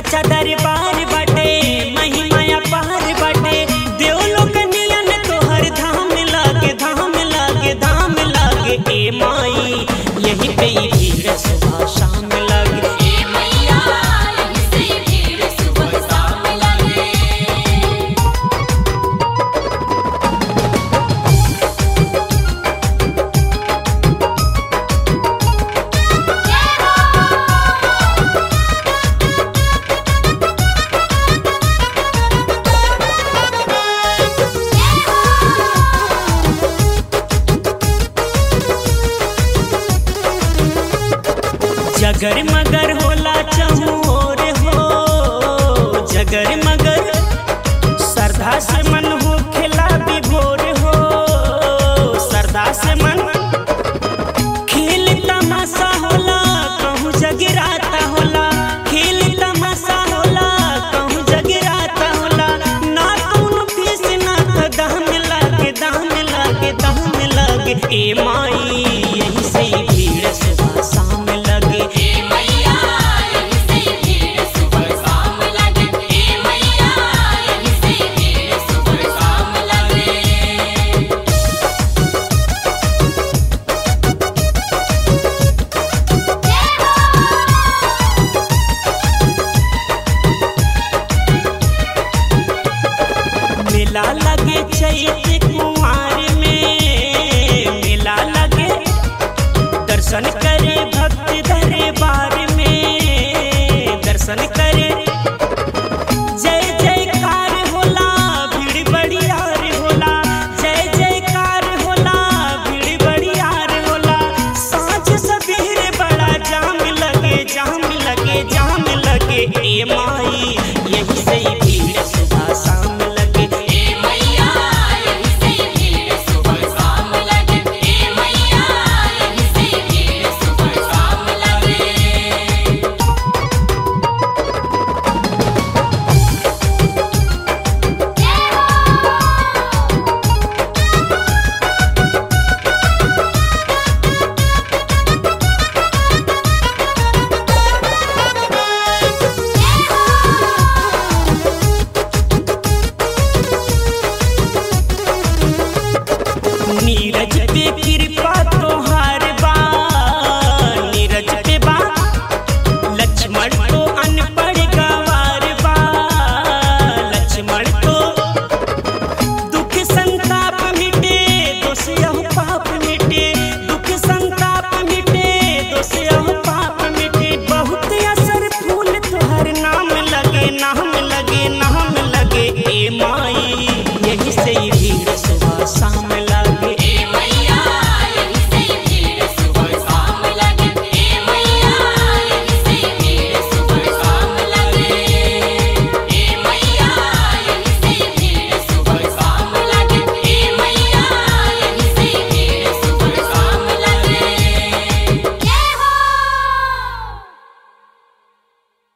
सच्चा दरबार बाटे महिमाया पार बाटे देवलोक नियन तोहर धाम लागे धाम लागे धाम लागे ए माई यही पे ही भीड़ सुबह शाम लागे ए मैया यहीं से भीड़ सुबह शाम लगे जगर मगर होला चहोर हो जगर मगर श्रद्धा से मन हो खेला विभोर हो श्रद्धा से मन खेल तमाशा होला कहूँ जगराता होला खेल तमाशा होला कहूँ जगराता होला ना कौन फीस ना तो दाम लागे दाम लागे दाम लागे ए माई यही से ही भीड़ सुबह शाम लगे ए मैया यहीं से भीड़ सुबह शाम लगे ए मैया यहीं से भीड़ सुबह शाम लगे मेला लगे चैत कुमार में मेला लगे दर्शन करे भक्त दरबार में दर्शन करे जय जयकार होला भीड़ बड़ियार होला जय जयकार होला भीड़ बड़ियार होला साँझ सवेरे बड़ा जाम लगे जाम लगे जाम लगे ए माई यही से ही भीड़ सुबह शाम लगे ए मैया यहीं से भीड़ सुबह शाम लगे ए मैया यहीं से भीड़ सुबह शाम लगे नीरज पे कृपा तोहार बा नीरज पे बा लक्ष्मण तो अनपढ़ गवार बा लक्ष्मण तो दुख संताप मिटे दोष यह पाप मिटे दुख संताप मिटे दोष यह